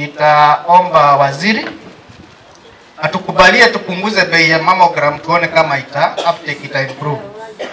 nitaomba waziri atukubalie tupunguze bei ya mammogram tuone kama ita uptake ita improve.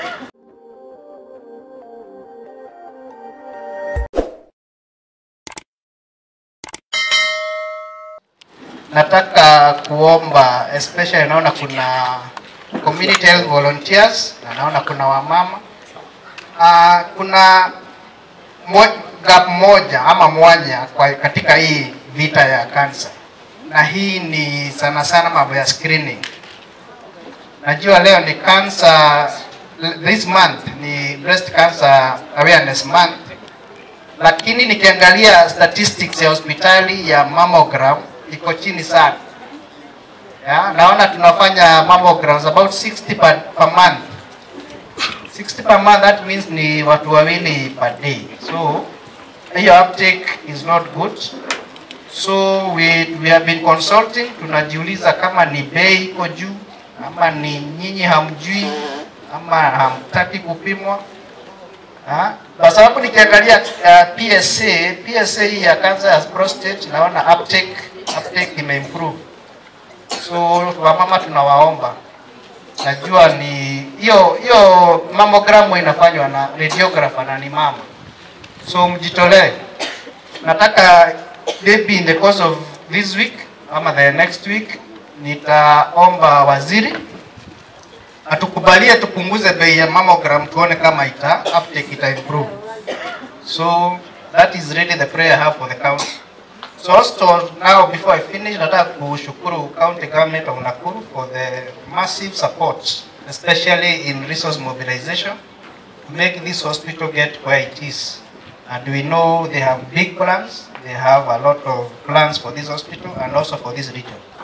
Nataka kuomba especially, naona kuna community health volunteers na naona kuna wamama uh, kuna mo, gap moja ama mwanya kwa katika hii vita ya kansa, na hii ni sana sana mambo ya screening. Najua leo ni cancer, this month ni breast cancer awareness month, lakini nikiangalia statistics ya hospitali ya mammogram iko chini sana. Ya, naona tunafanya mammograms about 60 per, per month 60 per month, that means ni watu wawili per day. So hiyo uptake is not good. So we, we have been consulting, tunajiuliza kama ni bei iko juu ama ni nyinyi hamjui ama hamtaki kupimwa ha? Kwa sababu nikiangalia uh, PSA PSA hii ya cancer ya prostate naona uptake uptake imeimprove. So wamama tunawaomba najua ni hiyo hiyo mammogram inafanywa na radiographer na ni mama, so mjitolee. Nataka maybe in the course of this week ama the next week nitaomba waziri atukubalie tupunguze bei ya mammogram tuone kama ita uptake ita improve. So that is really the prayer I have for the county. So also now before I finish, nataka kushukuru county government of Nakuru for the massive support, especially in resource mobilization, to make this hospital get where it is. And we know they have big plans. They have a lot of plans for this hospital and also for this region.